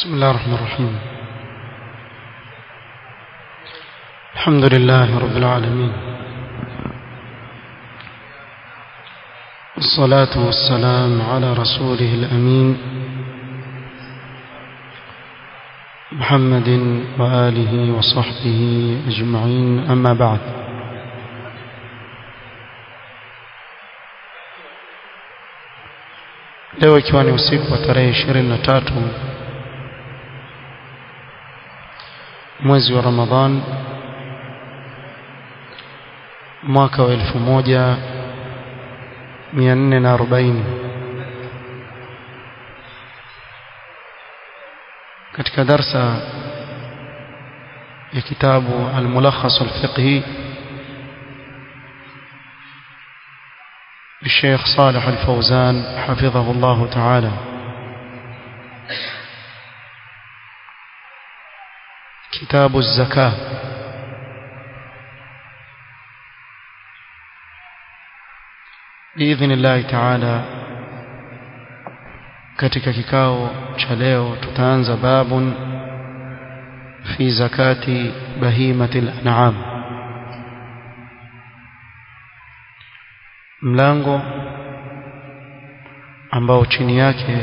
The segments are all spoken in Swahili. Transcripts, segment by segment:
بسم الله الرحمن الرحيم الحمد لله رب العالمين الصلاة والسلام على رسوله الأمين محمد وآله وصحبه أجمعين أما بعد leo ikiwa ni usiku wa tarehe ishirini na tatu mwezi wa Ramadhan mwaka wa elfu moja mia nne na arobaini katika darsa ya kitabu al-mulakhas al-fiqhi الشيخ صالح الفوزان حفظه الله تعالى كتاب الزكاة بإذن الله تعالى katika kikao cha leo tutaanza babun fi zakati bahimati al-an'am mlango ambao chini yake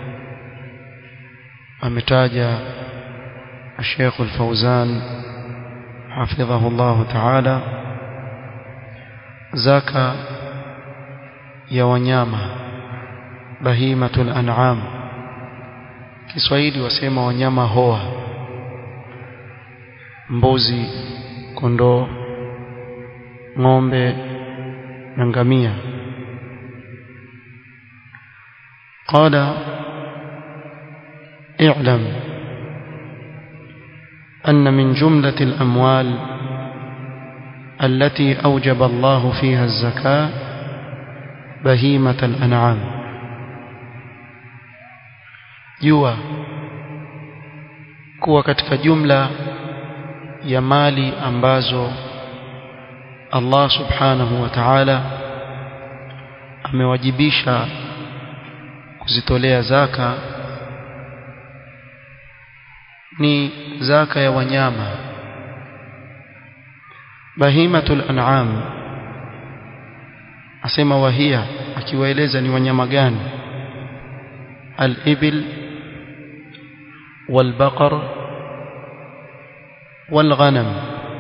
ametaja الشيخ الفوزان حفظه الله تعالى زكاة يا wanyama bahimatul an'am Kiswahili wasema wanyama hoa mbuzi kondoo ng'ombe na ngamia قال اعلم أن من جملة الأموال التي أوجب الله فيها الزكاة بهيمة الأنعام jua kuwa katika jumla ya mali ambazo Allah subhanahu wa ta'ala amewajibisha kuzitolea zaka ni zaka ya wanyama bahimatul an'am asema wahia akiwaeleza ni wanyama gani al-ibil wal-baqar wal-ghanam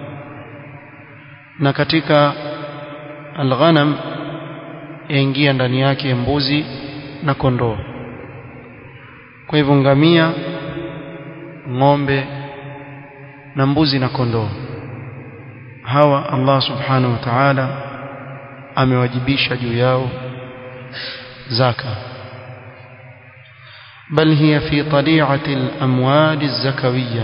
na katika al-ghanam yaingia ndani yake mbuzi na kondoo kwa hivyo ngamia ng'ombe na mbuzi na kondoo hawa Allah subhanahu wa ta'ala amewajibisha juu yao zaka bal hiya fi tali'ati al-amwal az-zakawiyya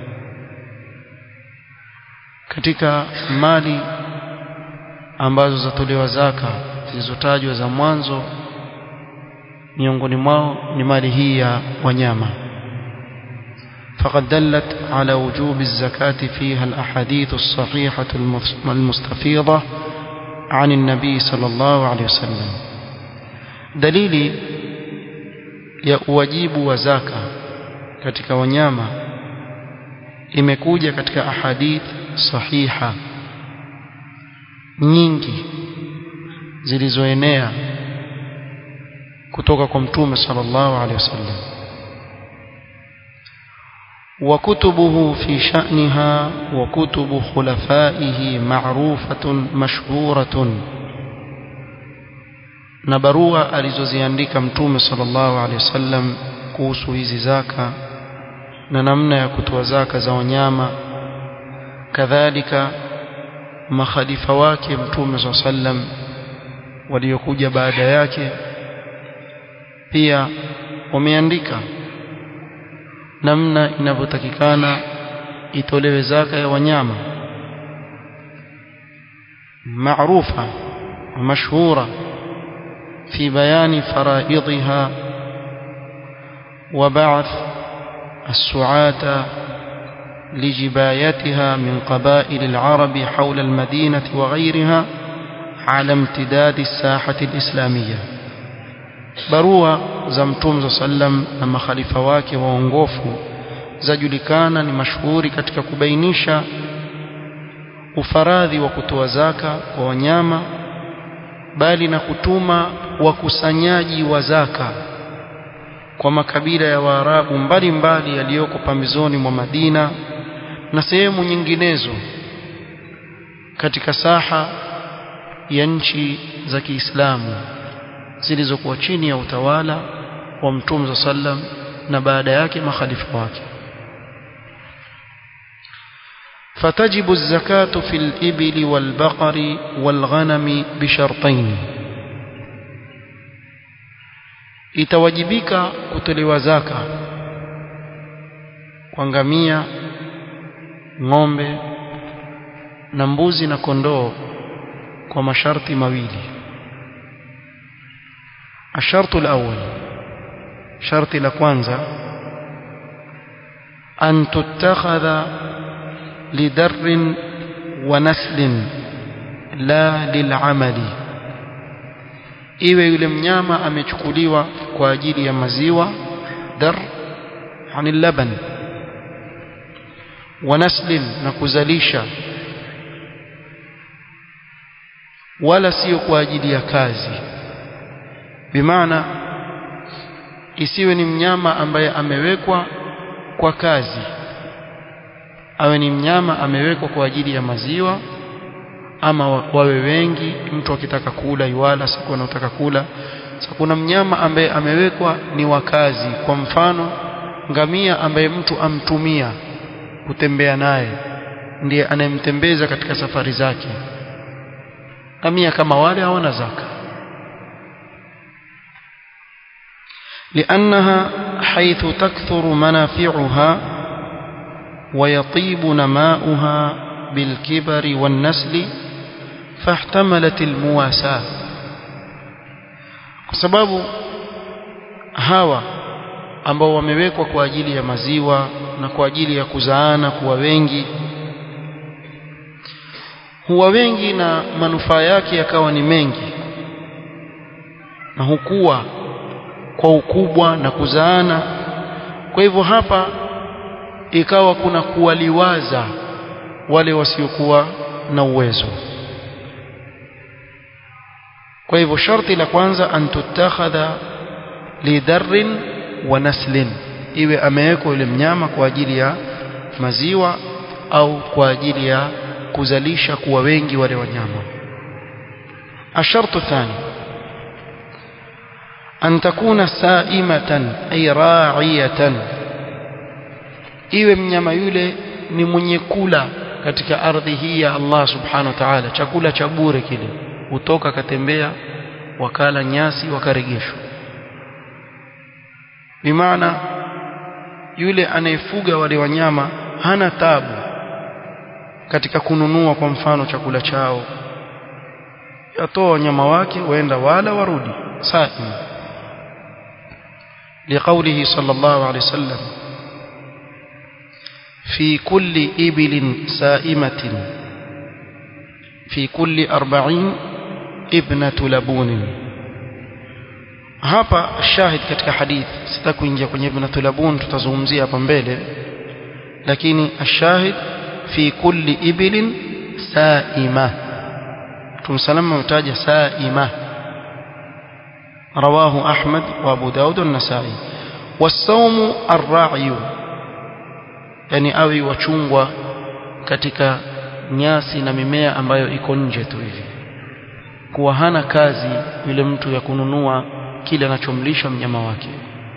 katika mali ambazo zatolewa zaka zilizotajwa za mwanzo miongoni mwao ni mali hii ya wanyama فقد دلت على وجوب الزكاة فيها الأحاديث الصحيحة المستفيضة عن النبي صلى الله عليه وسلم دليل ya uwajibu wa zaka katika wanyama imekuja katika ahadith sahiha nyingi zilizoenea kutoka kwa mtume sallallahu alaihi wasallam وكتبه في شأنها وكتب خلفائه معروفة مشهورة نبروا alizoziandika mtume sallallahu alaihi wasallam kuhusu hizi zaka na namna ya kutoa zaka za wanyama kadhalika makhalifa wake mtume sallallahu alaihi wasallam waliokuja baada yake pia wameandika namna inavyotakikana itolewe zaka ya wanyama maarufa mashhura في بيان فرائضها وبعث السعاة لجبايتها من قبائل العرب حول المدينة وغيرها على امتداد الساحة الإسلامية barua za mtume sallam na makhalifa wake waongofu zajulikana ni mashuhuri katika kubainisha ufaradhi wa kutoa zaka kwa wanyama bali na kutuma wakusanyaji wa zaka kwa makabila ya Waarabu mbalimbali yaliyoko pambizoni mwa Madina na sehemu nyinginezo katika saha ya nchi za Kiislamu zilizokuwa chini ya utawala wa Mtume sallam na baada yake makhalifa wake فتجب الزكاة في الإبل والبقر والغنم بشرطين itawajibika kutolewa zaka kwa ngamia ng'ombe na mbuzi na kondoo kwa masharti mawili الشرط الأول شرط لكوانزا أن تتخذ لدر ونسل لا للعمل iwe yule mnyama amechukuliwa kwa ajili ya maziwa dar yani laban wa naslin na kuzalisha wala sio kwa ajili ya kazi bimaana isiwe ni mnyama ambaye amewekwa kwa kazi awe ni mnyama amewekwa kwa ajili ya maziwa ama wawe wengi mtu akitaka kula iwala siku anataka kula sasa kuna mnyama ambaye amewekwa ni wakazi kwa mfano ngamia ambaye mtu amtumia kutembea naye ndiye anayemtembeza katika safari zake ngamia kama wale hawana zaka لأنها حيث تكثر منافعها ويطيب نماؤها بالكبر والنسل فاحتملت المواساة kwa sababu hawa ambao wamewekwa kwa ajili ya maziwa na kwa ajili ya kuzaana kuwa wengi huwa wengi na manufaa yake yakawa ni mengi na hukua kwa ukubwa na kuzaana kwa hivyo hapa ikawa kuna kuwaliwaza wale wasiokuwa na uwezo kwa hivyo sharti la kwanza an tutakhadha lidarrin wa naslin iwe amewekwa yule mnyama kwa ajili ya maziwa au kwa ajili ya kuzalisha kuwa wengi wale wanyama الشرط الثاني أن تكون سائمة أي راعية iwe mnyama yule ni mwenye kula katika ardhi hii ya Allah subhanahu wa ta'ala chakula cha bure kile utoka katembea wakala nyasi wakaregeshwa bimaana yule anayefuga wale wanyama hana tabu katika kununua kwa mfano chakula chao yatoa wanyama wake waenda wala warudi saim لقوله صلى الله عليه وسلم في كل إبل سائمة في كل أربعين ابنة لبون hapa shahid katika hadith sitaki kuingia kwenye ibnatu labun tutazungumzia hapa mbele lakini ashahid fi kulli ibilin saima tumsalama mtaja saima رواه أحمد وأبو داود والنسائي والصوم الراعي yani awe wachungwa katika nyasi na mimea ambayo iko nje tu hivi kuwa hana kazi yule mtu ya kununua kile anachomlisha mnyama wake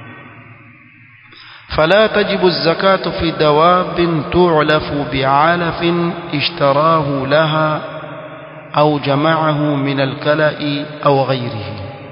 فلا تجب الزكاة في دواب تعلف بعلف اشتراه لها أو جمعه من الكلأ أو غيره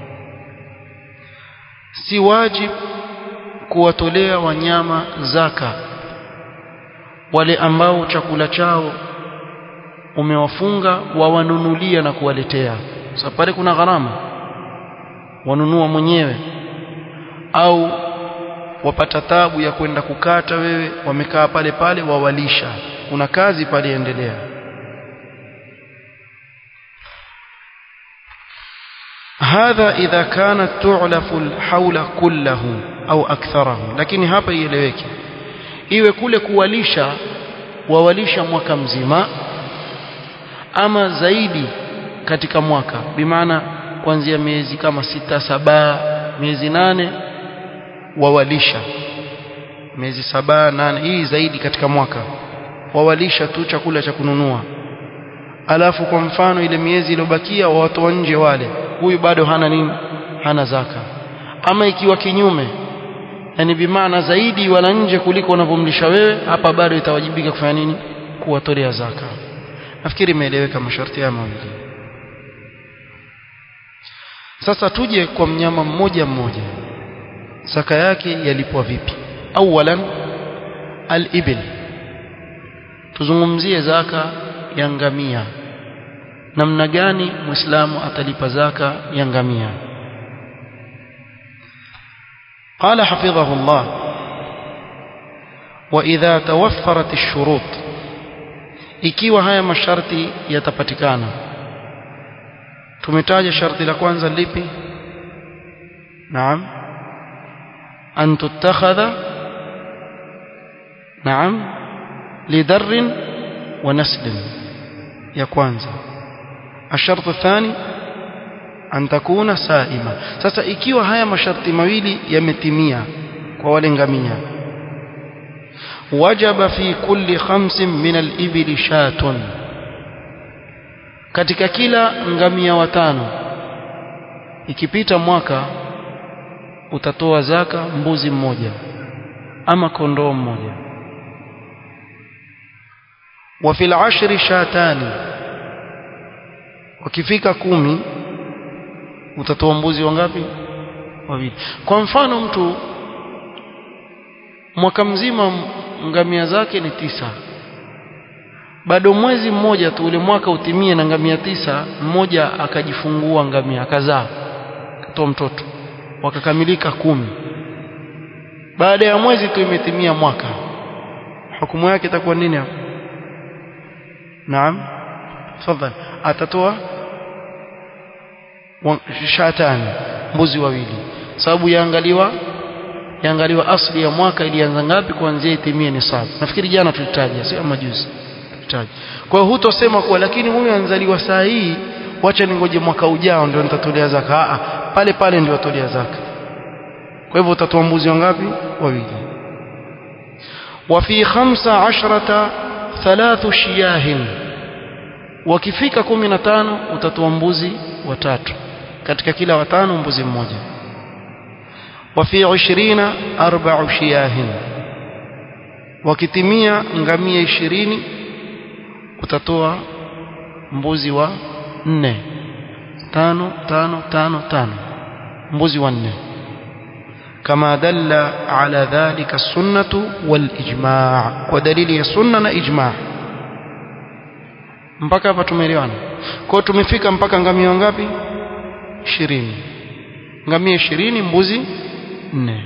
si wajib kuwatolea wanyama zaka wale ambao chakula chao umewafunga wawanunulia na kuwaletea sasa pale kuna gharama wanunua mwenyewe au wapata tabu ya kwenda kukata wewe wamekaa pale pale wawalisha kuna kazi pale endelea hadha idha kanat tu'lafu alhaula kullahu au aktharahu lakini hapa ieleweke iwe kule kuwalisha wawalisha mwaka mzima ama zaidi katika mwaka bimaana kuanzia miezi kama sita saba miezi nane wawalisha miezi saba nane hii zaidi katika mwaka wawalisha tu chakula cha kununua alafu kwa mfano ile miezi iliyobakia watoa nje wale huyu bado hana nini hana zaka ama ikiwa kinyume yani bimaana zaidi wala nje kuliko unavyomlisha wewe hapa bado itawajibika kufanya nini kuwatolea zaka nafikiri imeeleweka masharti haya mawili sasa tuje kwa mnyama mmoja mmoja zaka yake yalipwa vipi awalan al-ibil tuzungumzie zaka ya ngamia namna gani muislamu atalipa zaka ya ngamia قال حفظه الله وإذا توفرت الشروط ikiwa haya masharti yatapatikana tumetaja sharti la kwanza lipi naam an tutakhadha naam lidarrin wa naslin ya kwanza الشرط الثاني an takuna saima sasa ikiwa haya masharti mawili yametimia kwa wale ngamia wajaba fi kulli khamsin min al-ibli shatun katika kila ngamia watano ikipita mwaka utatoa zaka mbuzi mmoja ama kondoo mmoja wa fil ashri shatani wakifika kumi utatoa mbuzi wangapi wawili kwa mfano mtu mwaka mzima ngamia zake ni tisa bado mwezi mmoja tu ule mwaka utimie na ngamia tisa mmoja akajifungua ngamia akazaa akatoa mtoto wakakamilika kumi baada ya mwezi tu imetimia mwaka hukumu yake itakuwa nini hapo naam tafadhali atatoa shatani mbuzi wawili sababu yaangaliwa yaangaliwa asli ya mwaka ilianza ngapi kuanzia itimie nisabu nafikiri jana tulitaja sio majuzi tulitaja kwa hiyo hutosema kuwa lakini huyu anzaliwa saa hii wacha ningoje mwaka ujao ndio nitatolea zaka a pale pale ndio atolea zaka kwa hivyo utatoa mbuzi wangapi wawili wa fi khamsa ashrata thalathu shiyahin wakifika kumi na tano utatoa mbuzi watatu katika kila watano mbuzi mmoja wa fi 20 arba'u shiyahin wakitimia ngamia 20 utatoa mbuzi wa nne tano tano tano tano mbuzi wa nne kama dalla ala dhalika sunnatu wal ijma' kwa dalili ya sunna na ijma' mpaka hapa tumeelewana kwa tumefika mpaka ngamia ngapi 20 ngamia 20 mbuzi 4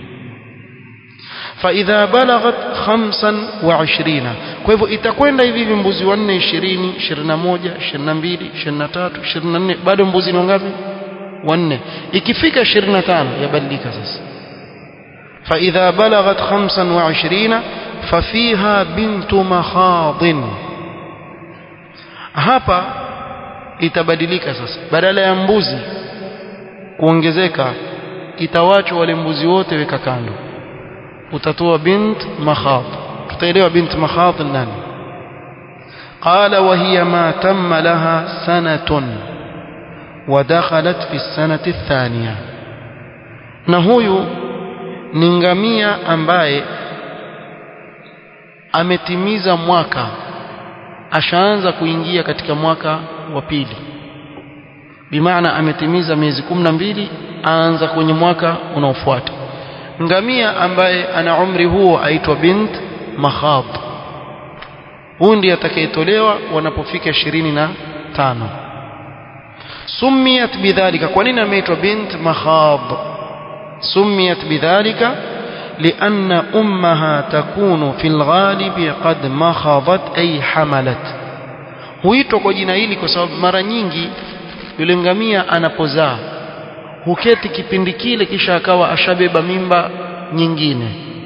فاذا بلغت 25 kwa hivyo itakwenda hivi hivi mbuzi wa 4 20 21 22 23 24 bado mbuzi ni ngapi wanne ikifika 25 yabadilika sasa فاذا بلغت 25 ففيها بنت مخاض hapa itabadilika sasa badala ya mbuzi kuongezeka itawachwa wale mbuzi wote weka kando utatoa bint makhad tutaelewa bint makhad nani قال وهي ما تم لها سنة ودخلت في السنة الثانية na huyu ni ngamia ambaye ametimiza mwaka ashaanza kuingia katika mwaka wa pili bimaana ametimiza miezi kumi na mbili aanza kwenye mwaka unaofuata ngamia ambaye ana umri huo aitwa bint makhab huyu ndiye atakayetolewa wanapofika ishirini na tano sumiyat bidhalika kwa nini ameitwa bint makhab sumiyat bidhalika لأن أمها تكون في الغالب قد مخضت أي حملت huitwa kwa jina hili kwa sababu mara nyingi yule ngamia anapozaa huketi kipindi kile kisha akawa ashabeba mimba nyingine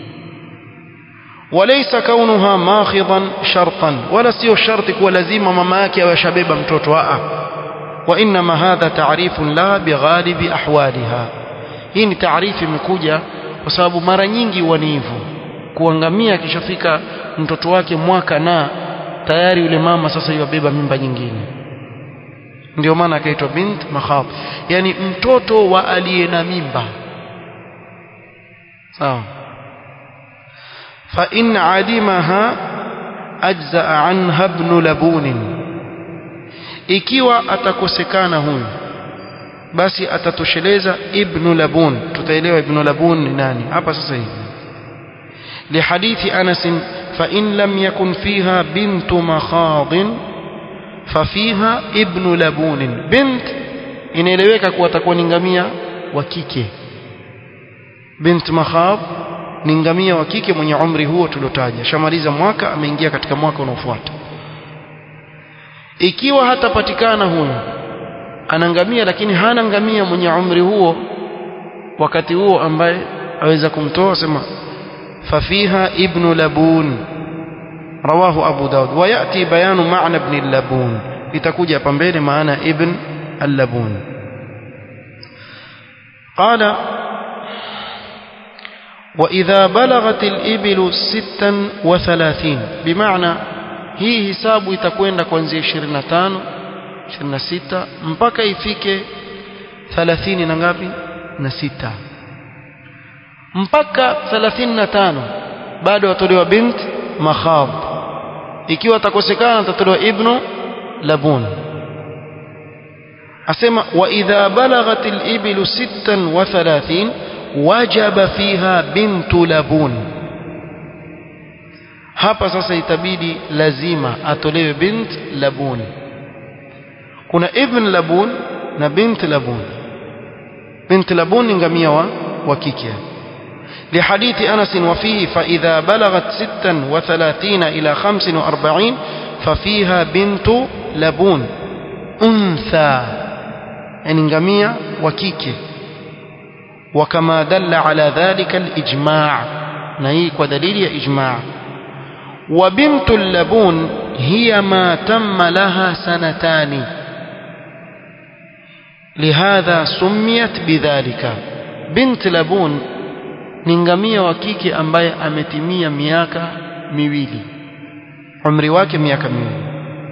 walaysa kaunuha makhidan shartan wala sio sharti kuwa lazima mama yake awe ashabeba mtoto a wa inma hadha ta'rifun la bighalibi ahwaliha hii ni taarifu imekuja kwa sababu mara nyingi huwa ni hivyo kuangamia akishafika mtoto wake mwaka na tayari yule mama sasa yubeba mimba nyingine ndio maana akaitwa bint makhab yani mtoto wa aliye na mimba sawa fa in alimaha ajza anha ibn labun ikiwa atakosekana huyu basi atatosheleza ibn labun tutaelewa ibn labun ni nani hapa sasa hivi لحديث أنس فإن لم يكن فيها بنت مخاض ففيها ابن لبون بنت inaeleweka kuwa atakuwa ni ngamia wa kike bint makhab ni ngamia wa kike mwenye umri huo tuliotaja shamaliza mwaka ameingia katika mwaka unaofuata ikiwa hatapatikana huyo ana ngamia lakini hana ngamia mwenye umri huo wakati huo ambaye aweza kumtoa sema ففيها ابن لبون رواه أبو داود ويأتي بيان معنى ابن اللبون لتكوجة بمبين معنى ابن اللبون قال وإذا بلغت الإبل ستا وثلاثين بمعنى hii hisabu itakwenda kuanzia 25 26 mpaka ifike 30 na ngapi na sita mpaka 35 bado watolewa bint makhab ikiwa atakosekana atatolewa ibnu labun asema wa idha balaghat al-iblu 36 wajaba fiha bintu labun hapa sasa itabidi lazima atolewe bint labun kuna ibn labun na bint labun bint labun ni ngamia wa, wa kike لحديث أنس وفيه فإذا بلغت ستا وثلاثين إلى خمس وأربعين ففيها بنت لبون أنثى يعني نغمية وكيكي وكما دل على ذلك الإجماع نهيك ودليل إجماع وبنت اللبون هي ما تم لها سنتان لهذا سميت بذلك بنت لبون ni ngamia wa kike ambaye ametimia miaka miwili umri wake miaka miwili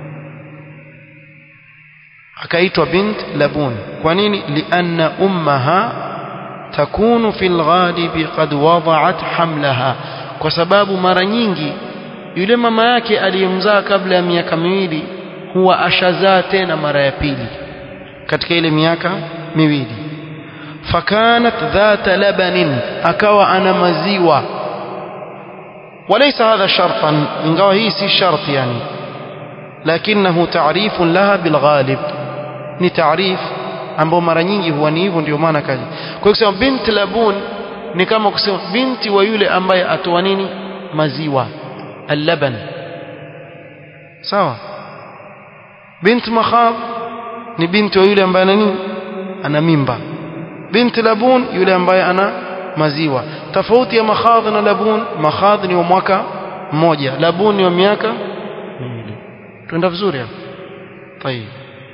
akaitwa bint labun kwa nini lianna ummaha takunu fil ghalibi qad wada'at hamlaha kwa sababu mara nyingi yule mama yake aliyemzaa kabla ya miaka miwili huwa ashazaa tena mara ya pili katika ile miaka miwili فكانت ذات لبن akawa ana maziwa وليس هذا شرطا ingawa hii si shart yani lakinahu ta'rif laha bilghalib ni ta'rif ambao mara nyingi huwa ni hivyo ndio maana kaji kwa hiyo kusema bint labun ni kama kusema binti wa yule ambaye atoa nini maziwa allaban sawa bint makhab ni binti wa yule ambaye ana nini ana mimba binti labun yule ambaye ana maziwa tofauti ya makhadh na labun makhadh ni wa mwaka mmoja labun ni wa miaka miwili twenda vizuri hapo طيب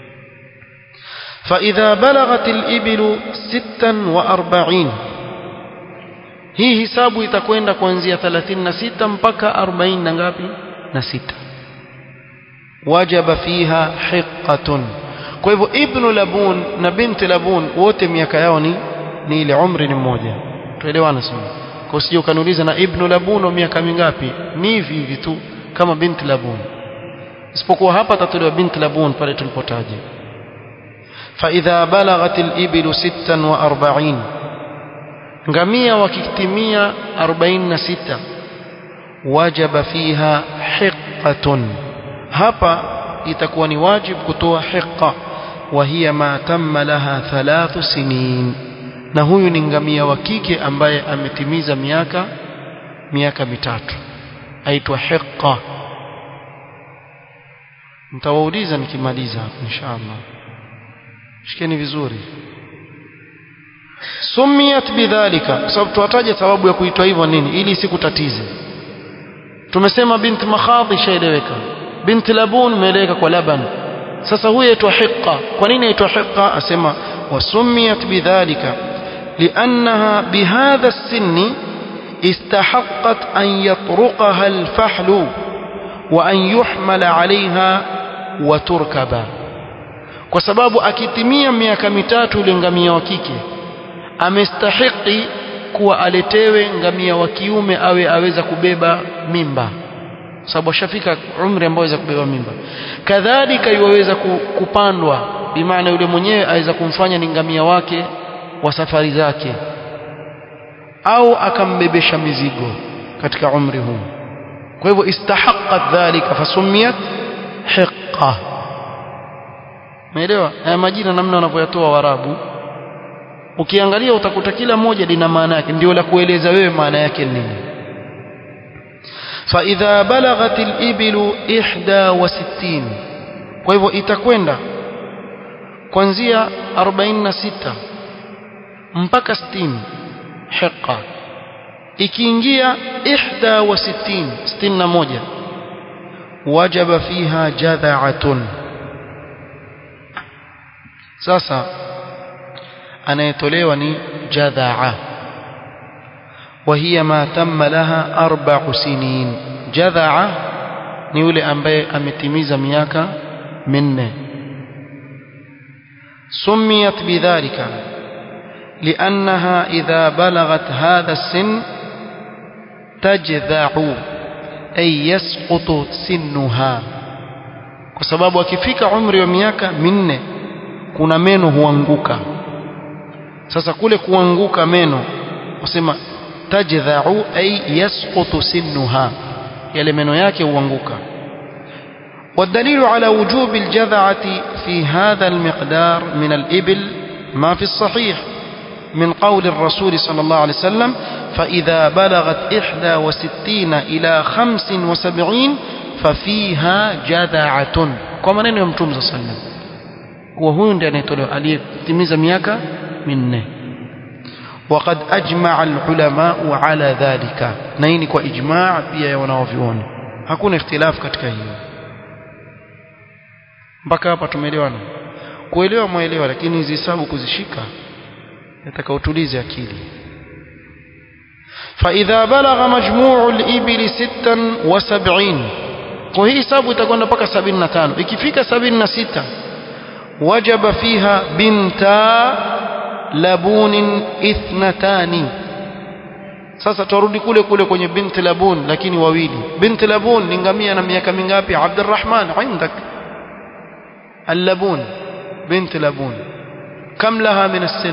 فإذا بلغت الإبل ستا وأربعين hii hisabu itakwenda kuanzia 36 mpaka 40 na ngapi na sita wajaba fiha hiqqatun kwa hivyo ibnu labun na binti labun wote miaka yao ni ni ile umri ni mmoja tuelewana sana kwa usije ukaniuliza na ibnu labun wa miaka mingapi ni hivi hivi tu kama binti labun isipokuwa hapa tatolewa binti labun pale tulipotaja فإذا بلغت الإبل ستا وأربعين ngamia wakitimia 46 wajaba fiha hiqqatun hapa itakuwa ni wajib kutoa hiqqa wa hiya ma tamma laha thalathu sinin na huyu ni ngamia wa kike ambaye ametimiza miaka miaka mitatu aitwa hiqqa mtawauliza nikimaliza hapo inshallah shikeni vizuri sumiyat bidhalika kwa sababu tuwataje sababu ya kuitwa hivyo nini ili isikutatize tumesema bint makhadhi ishaeleweka bint labun imeeleweka kwa laban sasa huyu aitwa hiqa kwa nini aitwa hiqa asema wasumiyat bidhalika liannaha bihadha السن استحقت أن يطرقها الفحل وأن يحمل عليها وتركب kwa sababu akitimia miaka mitatu yule ngamia wa kike amestahiki kuwa aletewe ngamia wa kiume awe aweza kubeba mimba sababu ashafika umri ambao aweza kubeba mimba kadhalika iwaweza kupandwa bimaana yule mwenyewe aweza kumfanya ni ngamia wake wa safari zake au akambebesha mizigo katika umri huu kwa hivyo istahaqqat dhalika fasumiyat hiqqa umeelewa haya majina namna wanavyoyatoa warabu ukiangalia utakuta kila moja lina maana yake ndio la kueleza wewe maana yake nini فإذا بلغت الإبل إحدى وستين kwa hivyo itakwenda kuanzia 46 mpaka 60 hiqa ikiingia 61 61 wajaba fiha jadha'atun sasa anayetolewa ni jadha'a وهي ما تم لها أربع سنين جذعة ni yule ambaye ametimiza miaka minne سميت بذلك لأنها إذا بلغت هذا السن تجذع أي يسقط سنها kwa sababu akifika umri wa miaka minne kuna meno huanguka sasa kule kuanguka meno wasema tajdha'u ay yasqutu sinnuha yale meno yake huanguka والدليل على وجوب الجذعة في هذا المقدار من الإبل ما في الصحيح من قول الرسول صلى الله عليه وسلم فإذا بلغت إحدى وستين إلى خمس وسبعين ففيها جذعة كما نين يوم صلى الله عليه وسلم وهو ndiye aliyetimiza miaka minne وقد أجمع العلماء على ذلك نيني kwa ijma' pia ya wanaoviona hakuna ikhtilaf katika hiyo mpaka hapa tumeelewana kuelewa mwelewa lakini hizi hesabu kuzishika nataka utulize akili فإذا بلغ مجموع الإبل ستا وسبعين kwa hii hesabu itakwenda mpaka 75 ikifika 76 wajaba fiha binta labun ithnatani sasa turudi kule kule kwenye binti labun lakini wawili binti labun ni ngamia na miaka mingapi Abdurrahman عندك اللبون بنت لبون كم لها من السن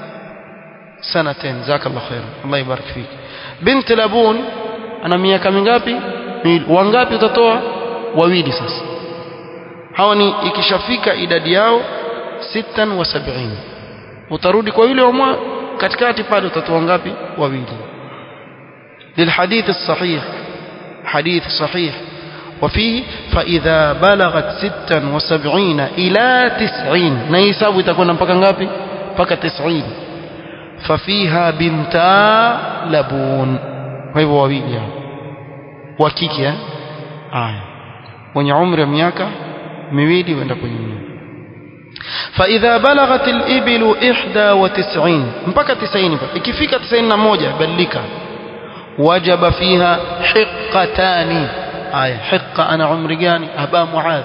سنتين جزاك الله خير الله يبارك فيك بنت لبون ana miaka mingapi wangapi utatoa wawili sasa hawa ni ikishafika idadi yao 76 utarudi kwa yule wa katikati pale utatoa ngapi wawili للحديث الصحيح حديث صحيح وفيه فإذا بلغت ستا وسبعين إلى تسعين نيساب تكون mpaka ngapi mpaka 90 ففيها بنتا لبون kwa hivyo wawili wa kike aya wenye umri wa miaka miwili wenda kwenye فإذا بلغت الإبل إحدى وتسعين mpaka 90 ikifika 91 badilika وجب فيها حقتان aya hiqa ana umri gani aba muadh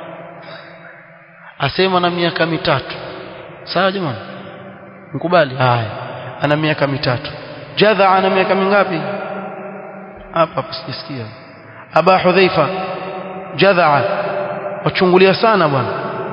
asema na miaka mitatu sawa jamani mkubali haya ana miaka mitatu jadha ana miaka mingapi hapa hapa sijasikia aba hudhaifa jadha wachungulia sana bwana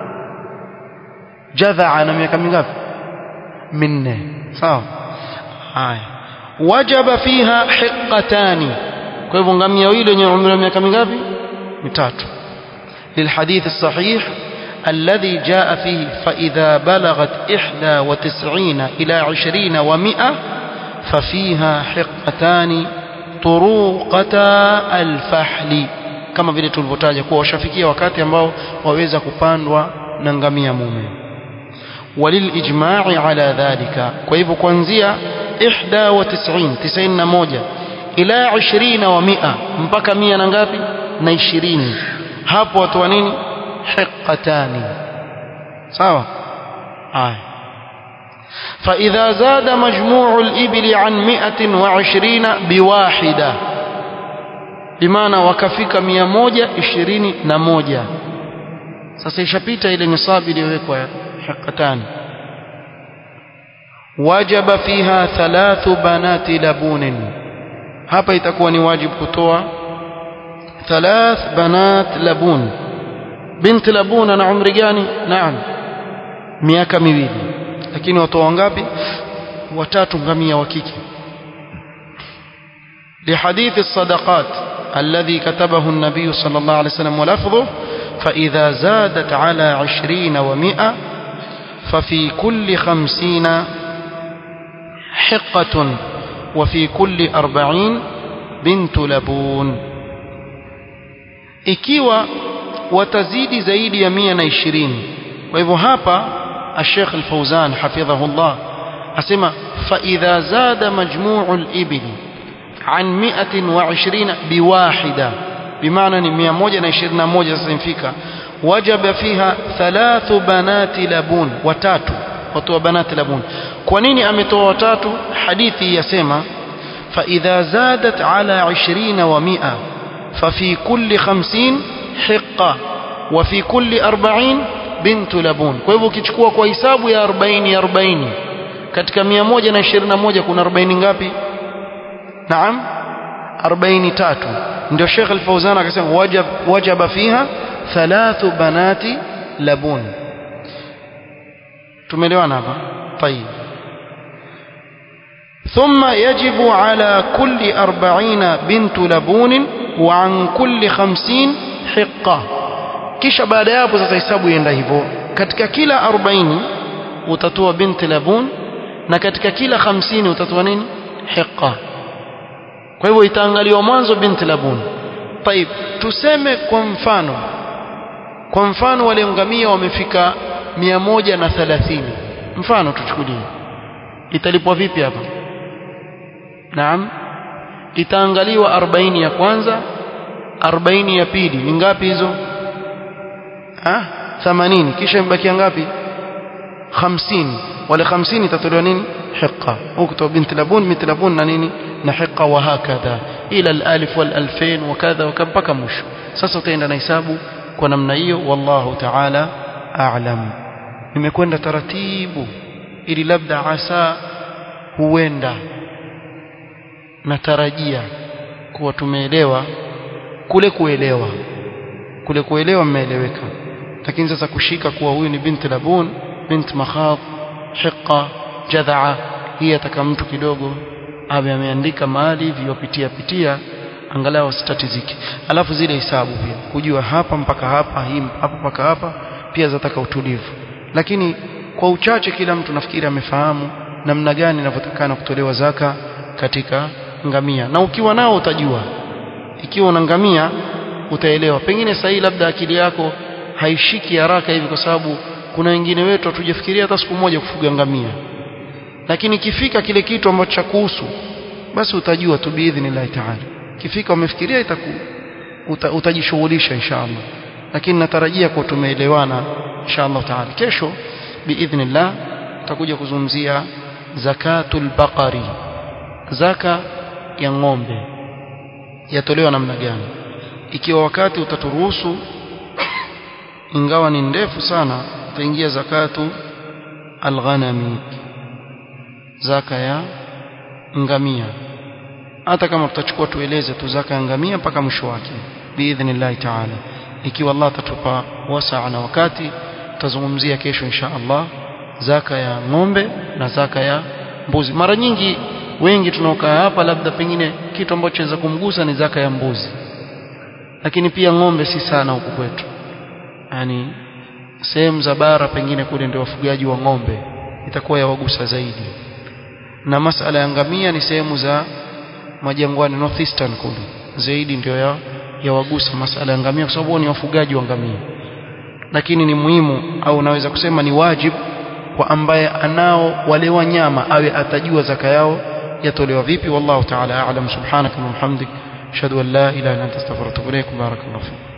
jadha ana miaka mingapi minne sawa haya wajaba fiha hiqatani kwa hivyo ngamia wawili wenye umri wa miaka mingapi mitatu للحديث الصحيح الذي جاء فيه فإذا بلغت إحدى وتسعين إلى عشرين ومئة ففيها حقتان طروقتا الفحل kama vile tulivyotaja kuwa washafikia wakati ambao waweza kupandwa na ngamia mume وللإجماع على ذلك كيف كونزيا إحدى وتسعين تسعين موجة إلى عشرين ومئة مبكى مئة نغابي نيشرين hapo watu wa nini hiqatani sawa haya فإذا زاد مجموع الإبل عن مئة وعشرين بواحدة بمعنى وكفيك مئة موجة عشرين نموجة sasa ishapita ile nisabi iliyowekwa hiqatani wajaba fiha thalathu banati labunin hapa itakuwa ni wajibu kutoa ثلاث بنات لبون بنت لبون انا عمري gani naam miaka miwili lakini watoa ngapi watatu ngamia wa kike لحديث الصدقات الذي كتبه النبي صلى الله عليه وسلم ولفظه فإذا زادت على عشرين ومئة ففي كل خمسين حقة وفي كل أربعين بنت لبون ikiwa watazidi zaidi ya mia na ishirini kwa hivyo hapa الشيخ الفوزان حفظه الله أسمى فإذا زاد مجموع الإبل عن مئة وعشرين بواحدة بمعنى مئة موجة نشرنا موجة سنفيك وجب فيها ثلاث بنات لبون وتاتو وتو بنات لبون كونيني أمتو وتاتو حديثي يسمى فإذا زادت على عشرين ومئة ففي كل خمسين حقة وفي كل أربعين بنت لبون kwa hivyo ukichukua kwa hisabu ya 40 40 katika 121 kuna 40 ngapi naam 43 ndio Sheikh Al-Fauzan akasema wajab wajaba fiha thalathu banati labun tumeelewana hapa طيب ثم يجب على كل أربعين بنت لبون وعن كل خمسين حقة kisha baada ya hapo sasa hesabu ienda hivyo katika kila 40 utatoa binti labun na katika kila 50 utatoa nini hiqa kwa hivyo itaangaliwa mwanzo binti labun طيب tuseme kwa mfano kwa mfano wale ngamia wamefika 130 mfano tuchukulie italipwa vipi hapa naam itaangaliwa 40 ya kwanza 40 ya pili ni ngapi hizo ah 80 kisha imebakia ngapi 50 wale 50 itatolewa nini hiqa ukto bint labun bint labun na nini na hiqa wa hakadha ila al-alif wal alfain wa kadha wa mpaka mwisho sasa utaenda na hisabu kwa namna hiyo wallahu ta'ala a'lam nimekwenda taratibu ili labda asa huenda natarajia kuwa tumeelewa kule kuelewa kule kuelewa mmeeleweka lakini sasa kushika kuwa huyu ni binti labun bint makhab hiqa jadhaa hii ataka mtu kidogo awe ameandika mahali hivi wapitia pitia angalau asitatizike alafu zile hisabu pia kujua hapa mpaka hapa hii hapa mpaka hapa pia zataka utulivu lakini kwa uchache kila mtu nafikiri amefahamu namna gani inavyotakana kutolewa zaka katika ngamia na ukiwa nao utajua ikiwa una ngamia utaelewa pengine sahii labda akili yako haishiki haraka hivi kwa sababu kuna wengine wetu hatujafikiria hata siku moja kufuga ngamia lakini kifika kile kitu ambacho cha kuhusu basi utajua tu biidhnillahi taala kifika umefikiria itaku uta, utajishughulisha inshallah lakini natarajia kwa tumeelewana inshallah taala kesho biidhnillah tutakuja kuzungumzia zakatul baqari zaka ya ng'ombe yatolewa namna gani ikiwa wakati utaturuhusu ingawa ni ndefu sana utaingia zakatu alghanami zaka ya ngamia hata kama tutachukua tueleze tu zaka ya ngamia mpaka mwisho wake biidhnillah taala ikiwa Allah atatupa wasaa na wakati tutazungumzia kesho insha Allah zaka ya ng'ombe na zaka ya mbuzi mara nyingi wengi tunaokaa hapa labda pengine kitu ambacho chaweza kumgusa ni zaka ya mbuzi lakini pia ng'ombe si sana huku kwetu yani sehemu za bara pengine kule ndio wafugaji wa ng'ombe itakuwa yawagusa zaidi na masala ya ngamia ni sehemu za majangwani northeastern kule zaidi ndio ya yawagusa masala ya ngamia kwa sababu ni wafugaji wa ngamia lakini ni muhimu au naweza kusema ni wajibu kwa ambaye anao wale wanyama awe atajua zaka yao yatolewa vipi wallahu ta'ala a'lam subhanaka wa bihamdik ashhadu an la ilaha illa anta astaghfiruka wa atubu ilaik barakallahu fik